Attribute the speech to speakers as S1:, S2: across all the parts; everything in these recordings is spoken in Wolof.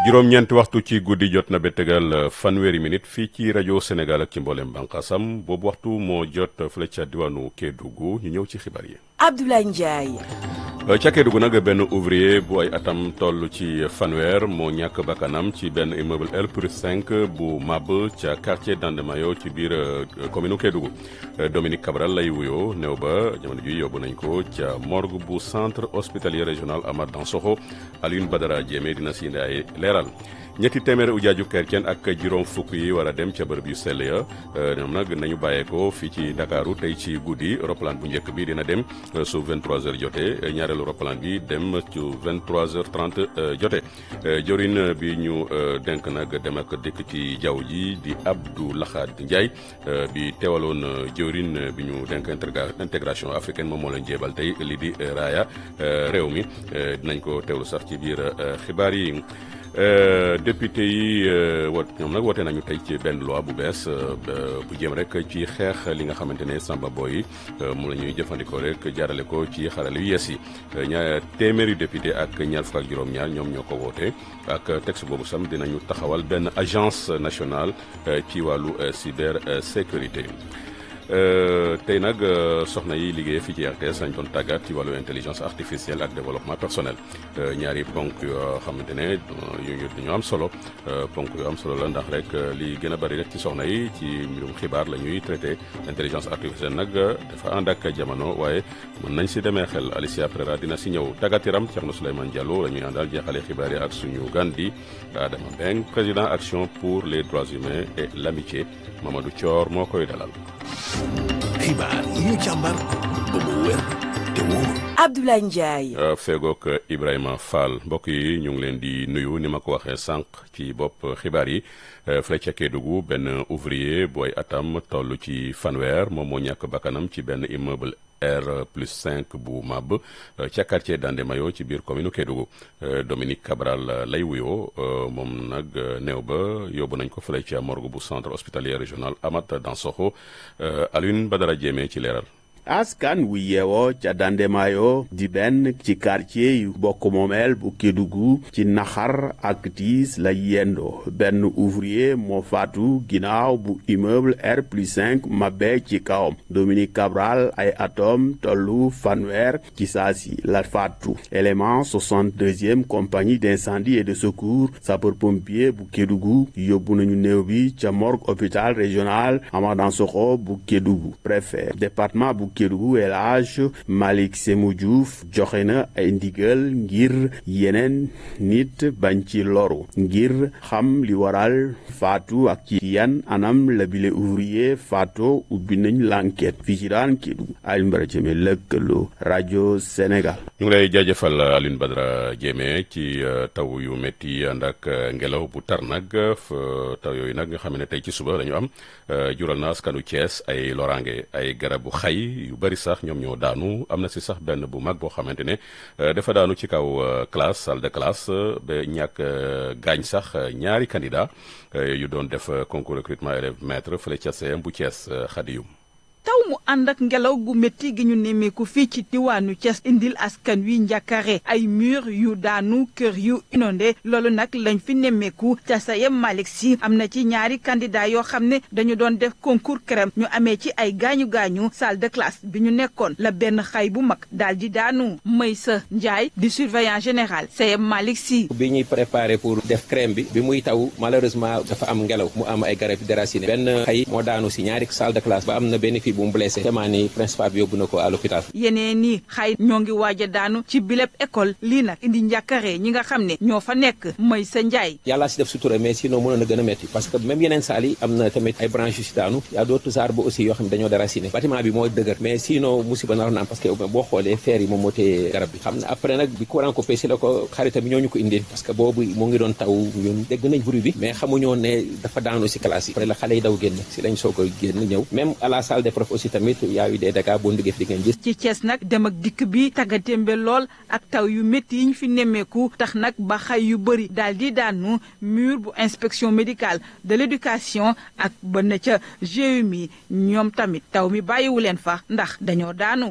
S1: juróom-ñeenti waxtu ci guddi jot na ba tegal fanweeri minute fii ci rajo Sénégal ak ci mboolem bànqaasam boobu waxtu moo jot fële ca diwaanu Kédougou ñu ñëw ci xibaar yi.
S2: Abdoulaye Ndiaye.
S1: ca Kédougou nag benn ouvrier bu ay atam toll ci fanweer moo ñàkk bakkanam ci benn immeuble L plus 5 bu mab ca quartier Dandemayo ci biir commune Kédougou Dominique Cabral lay wuyoo néew ba jamono ji yóbbu nañ ko ca morgue bu centre hospitalier régional Amath Dansokho Alioune Badara Diémé dina si indi ay leeral ñetti téeméeri ujaaju kerceen ak juróom fukk yi war a dem ca bërëb yu sell ya ñoom nag nañu bàyyeekoo fii ci Ndakaaru tey ci guddi roppalaan bu njëkk bi dina dem su 23h jotee ñaareelu roppalaan bi dem ci 23h30 jotee jorin bi ñu denk nag dem ak dëkk ci jaww ji di Abdou Lahad Ndiaye bi teewaloon jorin bi ñu denk intégration africaine moom moo leen jéebal tey lii di raaya réew mi dinañ ko teewlu sax ci biir xibaar yi. député yi wot ñoom nag woote nañu tey ci benn loi bu bees bu jëm rek ci xeex li nga xamante ne samba boy yi mu la ñuy jëfandikoo rek jaarale ko ci xarale yu yees yi ñaar téeméeri député ak ñaar fukk ak juróom-ñaar ñoom ñoo ko woote ak texte boobu sam dinañu taxawal benn agence nationale ci wàllu cyber sécurité tey nag soxna yi liggéey fii ci RTS dañ doon tàggat ci wàllu intelligence artificielle ak développement personnel ñaari ponk yoo xamante ne yu ñu am solo ponk yu am solo la ndax rek li gën a bari rek ci soxna yi ci mbirum xibaar la ñuy traité intelligence artificielle nag dafa ànd ak jamono waaye mën nañ si demee xel Alicia Prera dina si ñëw tàggat yaram Thierno Souleymane Diallo la ñuy àndal jeexale xibaar yi ak suñu gan di Adama Mbeng président action pour les droits humains et l'amitié Mamadou Thior moo koy dalal.
S3: xibaar yi ñu càmbar ba mu wér te wóor.
S2: Abdoulaye Ndiaye.
S1: feegook Ibrahima Fall mbokk yi ñu ngi leen di nuyu ni ma ko waxee sànq ci bopp xibaar yi fële ca Kédougou benn ouvrier booy atam toll ci fanweer moom moo ñàkk bakkanam ci benn immeuble. R plus 5 bu mab ca quartier Dandemayo ci biir commune Kédougou Dominique Cabral lay wuyoo moom nag néew ba yóbbu nañ ko fële ca morgue bu centre hospitalier régional Amath Dansokho Alioune Badara Diémé ci leeral.
S4: askan wu yeewoo ca Dandemayo di benn ci quartier yu bokk moomeel bu Kédougou ci naxar ak tiis la yendoo benn ouvrier moo faatu ginnaaw bu immeuble R plus 5 mabbe ci kawam Dominique Cabral ay atom tollu fanweer ci saasi la faatu élément 62e compagnie d'incendie et de secours sapeur-pompier bu Kédougou yóbbu nañu néew bi ca morgue hôpital régional Amath Dansokho bu Kédougou préfet département bu Kédougou El Hadj Malick Sémou Diouf joxe na ay ndigal ngir yeneen nit bañ ci loru ngir xam li waral faatu ak ci yan anam la bile ouvrier faatu ubbi nañ l'enquête fii ci daan Kédougou Alioune Badara Diémé lëkkaloo rajo Sénégal.
S1: ñu ngi lay jaajëfal Alioune Badara Diémé ci taw yu métti ànd ak ngelaw bu tar nag taw yooyu nag nga xam ne tey ci suba la ñu am jural na askanu Thiès ay loraange ay garabu xay. yu bari sax ñoom ñoo daanu am na si sax benn bu mag boo xamante ne dafa daanu ci kaw classe salle de classe ba ñàkk gaañ sax ñaari candidat yu doon def concours recrutement élève maître fële ca CM bu Thiès Xadiyum
S5: taw mu ànd ak ngelaw gu métti gi ñu nemmeeku fii ci diwaanu Thiès indil askan wi njàkkare ay mur yu daanu kër yu inondé loolu nag lañ fi nemmeeku ca sayem Malick Sy am na ci ñaari candidat yoo xam ne dañu doon def concours crème ñu amee ci ay gaañu gaañu salle de classe bi ñu nekkoon la benn xay bu mag daal di daanu Maysa Ndiaye di surveillant général sayem Malick Sy
S6: bi ñuy préparé pour def crème bi bi muy taw malheureusement dafa am ngelaw mu am ay garab déraciné benn xay moo daanu si ñaari salle de classe ba am na benn fii bu mu blessé vraiment ni principal bi yóbbu na ko à l'hôpital
S5: yeneen ni xay ñoo ngi waaj a daanu ci bileb école lii nag indi njàkkare ñi nga xam ne ñoo fa nekk mooy sa njaay
S6: yàllaa si def sutura mais sinon mënoon na gën a métti parce que même yeneen saal yi am na tamit ay branches yu si daanu y a d'autres arbres aussi yoo xam ne dañoo déraciné bâtiment bi moo dëgër mais sinon musiba naroon na am parce que boo xoolee fer yi moom moo tee garab bi xam na après nag bi courant coupé si la ko xaritam bi ñoo ñu ko indil parce que boobu mu ngi doon taw ñun dégg nañ bruit bi mais xamuñoon ne dafa daanu si classe yi après la xale yi daw génn si lañ soog a génn ñëw même à la salle des profs aussi tamit yaa yu dee dégâts boo duggee fi di ngeen gis
S5: ci Thiès nag dem ak dikk bi taggatémbe lool ak taw yu métti yi ñu fi nemmeeku tax nag ba xay yu bëri daal di daanu mur bu inspection médicale de l'éducation ak ba na ca GMI ñoom tamit taw mi bàyyiwu leen fa ndax dañoo daanu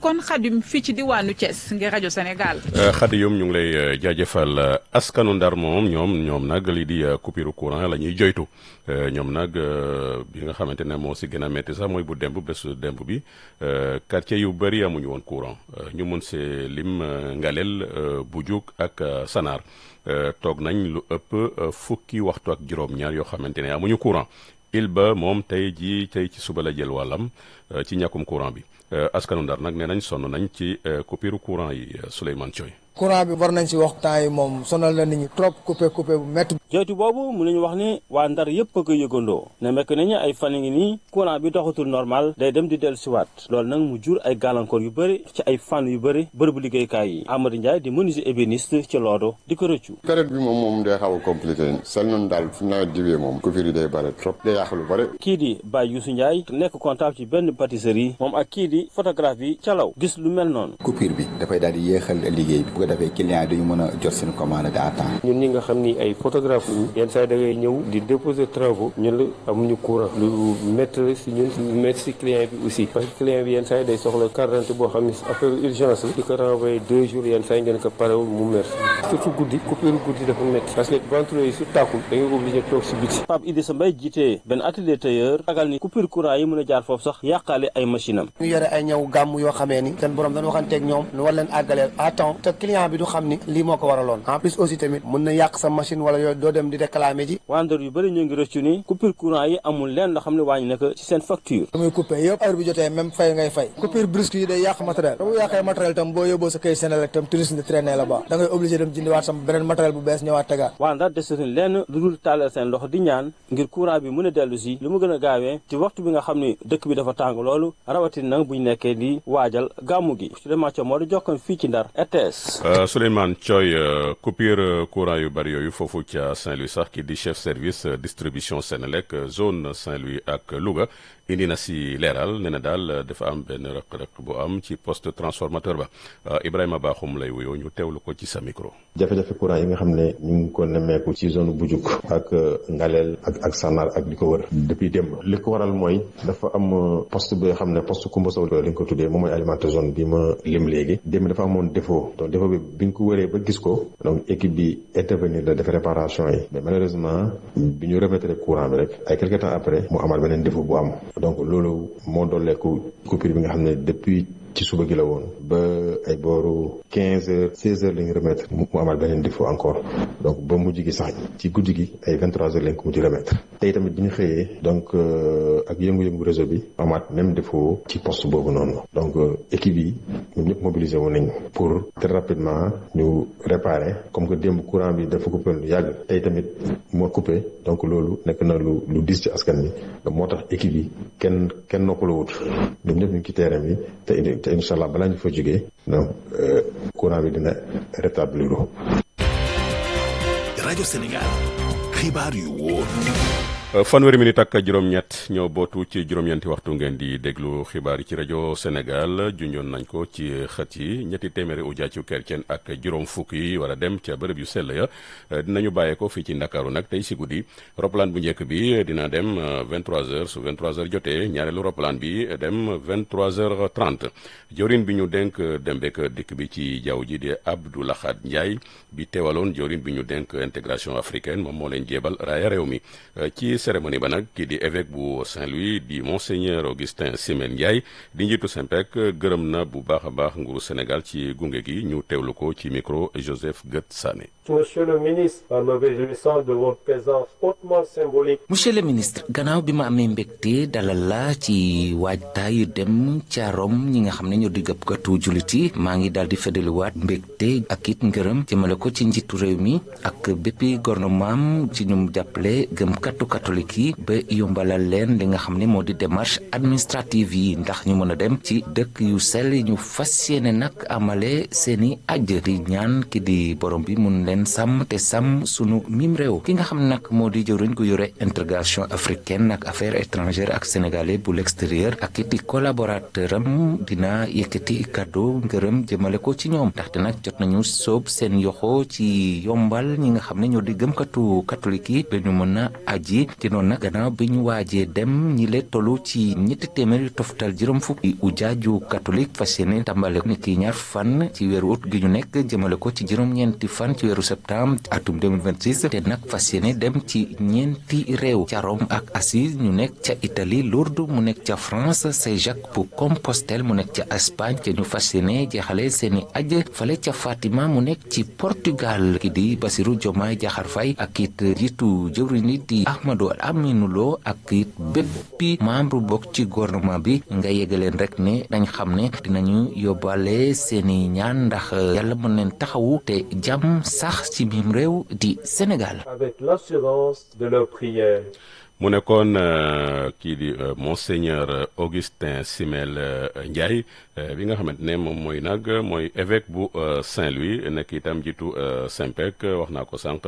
S5: kon xadim fii ci diwaanu Thiès ngir rajo Sénégal.
S1: xadi yom ñu ngi lay jaajëfal askanu ndar moom ñoom ñoom nag lii di coupure courant la ñuy joytu ñoom nag bi nga xamante ne moo si gën a métti sax mooy bu demb bésu demb bi quartier yu bëri amuñu woon courant ñu mun see lim Ngalel Bujuk ak Sanar toog nañ lu ëpp fukki waxtu ak juróom-ñaar yoo xamante ne amuñu courant il ba moom tey jii tey ci suba la jël wàllam ci ñàkkum courant bi askanu ndar nag nee nañ sonn nañ ci coupure courant yi Souleymane Thioy
S7: courant bi war nañ si wax temps yi moom sonal na nit ñi trop coupé coupé bu métti.
S8: joytu boobu mu nañu wax ni waa ndar yëpp a ko yëgandoo ne mekk nañu ay fan ngi nii courant bi doxatul normal day dem di dellu siwaat loolu nag mu jur ay gàllankoor yu bëri ci ay fan yu bëri bërëbu liggéeykaay yi Amadou Ndiaye di menuisier ébéniste ci loodo di ko rëccu
S9: période bi moom moom day xaw a compliqué sel noonu daal fu nawet diwee moom coupure yi day bëri trop day yàq lu bëri
S8: kii di Baye Youssou Ndiaye nekk comptable ci benn pâtisserie moom ak kii di photographe bi calaw gis lu mel noonu
S10: coupure bi dafay daal di yéexal liggéey bi bu ko defee client yi mën a jot seen commande à temps
S11: ñun ñi nga xam ni ay photographe lañu yenn saa da ngay ñëw di déposer travaux ñun la amuñu courant lu métti la si ñun lu métti si client bi aussi parce que client bi yenn saa day soxla carte d'identité boo xam ni affaire urgence la di ko renvoyer deux jours yenn saa ngeen ko parewul mu mer surtout guddi coupure guddi dafa métti parce que ventilo yi su tàkkul da ngay obligé toog si biti
S8: Pape Idrissa Mbaye jiite benn atelier tailleur ragal ni coupure courant yi mën a jaar foofu sax yàqaale ay machine am
S7: ñu yore ay ñëw gàmm yoo xamee ni seen borom dañu waxanteeg ñoom nu war leen àggaleel à temps te client bi du xam ni lii moo ko waraloon en plus aussi tamit mën na yàq sa machine wala yooyu doo dem di réclamer ji
S8: waa Ndar yu bëri ñu ngi rëccu ni coupure courant yi amul leen loo xam ne wàññi na ko ci seen facture
S7: muy coupé yëpp heure bi jotee même fay ngay fay coupure brusque yi day yàq matériel da bu yàqee matériel tam boo yóbboo sa kay Senelec tam touriste di traîner la ba da ngay obligé dem jëndiwaat sama beneen matériel bu bees ñëwaat tegaat
S8: waa Ndar desatuñ lenn lu dul tàllal seen loxo di ñaan ngir courant bi mën a dellu si lu mu gën a gaawee ci waxtu bi nga xam ne dëkk bi dafa tàng loolu rawatin nag buñ nekkee di waajal gàmmu gi Souleymane Thioy moo di jokkoon fii ci Ndar RTS
S1: Souleymane Thioy coupure courant yu bëri yooyu foofu ca Saint-Louis sax ki di chef service distribution Sénélec zone Saint-Louis ak Louga indi na si leeral nee na daal dafa am benn rëq-rëq bu am ci poste transformateur ba Ibrahima Bakhoum lay wuyoo ñu teewlu ko ci sa micro.
S12: jafe-jafe courant yi nga xam ne ñu ngi ko nemmeeku ci zone Bujuk ak Ngalel ak ak Sanar ak li ko wër depuis démb li ko waral mooy dafa am poste bi nga xam ne poste Koumba Sow lañ ko tuddee moom mooy alimenter zone bi ma lim léegi démb dafa amoon défaut donc défaut bi bi ñu ko wëree ba gis ko donc équipe bi intervenir la def réparation yi mais malheureusement bi ñu remettre courant bi rek ay quelque temps après mu amaat beneen défaut bu am donc loolu moo dooleeku coupure bi nga xam ne depuis ci suba gi la woon ba ay booru quinze heures seize heures la ñu remettre mu amaat beneen défaut encore donc ba mujj gi sax ci guddi gi ay vingt trois heures lañ ko mujj remettre tey tamit bi ñu xëyee donc ak yëngu-yëngu réseau bi amaat même défaut ci poste boobu noonu donc équipe yi ñoom ñëpp mobilisé woon nañ pour très rapidement ñu réparer comme que démb courant bi dafa coupé lu yàgg tey tamit moo coupé donc loolu nekk na lu lu diis ci askan bi donc moo tax équipe yi kenn kenn noppalu wut ñoom ñëpp ñu ngi ci terrain bi te te incha allah balaa ñu fa jógee donc courant bi dina rétablir
S3: rajo Sénégal xibaar yu wóor.
S1: fanweeri minute ak juróom-ñett ñoo bootu ci juróom-ñeenti waxtu ngeen di déglu xibaar yi ci rajo Sénégal junjoon nañ ko ci xët yi ñetti téeméeri ujaaju kerceen ak juróom fukk yi war a dem ca bërëb yu sell ya dinañu bàyyee ko fii ci Ndakaaru nag tey si guddi roplaan bu njëkk bi dina dem 23h su 23h jotee ñaareelu roplaan bi dem 23h30 jawrin bi ñu dénk dem beek dikk bi ci jaww ji di Abdou Lahad Ndiaye bi teewaloon jawrin bi ñu dénk intégration africaine moom moo leen jéebal raaya réew mi ci cérémonie ba nag kii di évêque bu Saint-Louis di monseigneur Augustin Simen Ndiaye di njiitu Simpec gërëm na bu baax a baax nguuru Sénégal ci gunge gi ñu teewlu ko ci micro Joseph Gët Sané.
S13: Monsieur le ministre, en me réjouissant de votre présence hautement symbolique.
S14: Monsieur le ministre gannaaw bi ma amee mbégte dalal la ci waajtaayu dem ca Rome ñi nga xam ne ñoo di gëpkatu jullit yi maa ngi daal di feddaliwaat mbégte ak it ngërëm jëmale ko ci njiitu réew mi ak béppi gouvernement ci ñu jàppale gëmkatu catholique yi ba yombalal leen li nga xam ne moo di démarche administrative yi ndax ñu mën a dem ci dëkk yu sell ñu fas yéene nag amale seeni aj di ñaan ki di borom bi mun leen sàmm te sàmm sunu mim réew ki nga xam ne nag moo di jëwriñ gu yore intégration africaine ak affaires étrangères ak sénégalais bu l'extérieur ak iti collaborateur am dina yëkkati kàddu ngërëm jëmale ko ci ñoom ndaxte nag jot nañu soob seen yoxo ci yombal ñi nga xam ne ñoo di gëmkatu catholique yi ba ñu mën a aji ci noonu nag gannaaw bi ñu waajee dem ñi lee tollu ci ñetti téeméer yu toftal juróom fukki ujaaju catholique fas yéene tàmbale ni ki ñaar fan ci weeru ut gi ñu nekk jëmale ko ci juróom-ñeenti fan ci weeru septembre atum 2026 te nag fas yéene dem ci ñeenti réew ca Rome ak Assise ñu nekk ca Italie Lourdes mu nekk ca France Saint-Jacques bu Compostelle mu nekk ca Espagne te ñu fas yéene jeexale seeni aj fale ca Fatima mu nekk ci Portugal ki di Bassirou Diomaye Diakhar Faye ak it jiitu jëwriñ yi di Ahmadou Aminou Lo ak it béppi membre bokk ci gouvernement bi nga yégaleen rek ne dañ xam ne dinañu yóbbaale seeni ñaan ndax yàlla mën leen taxawu te jàmm sax ci biim réew di Sénégal.
S13: Avec l'assurance de leur prière.
S1: mu nekkoon kii di monseigneur Augustin Simel Ndiaye bi nga xamante ne moom mooy nag mooy évêque bu Saint-Louis nekk itam jiitu Saint-Pec wax naa ko sànq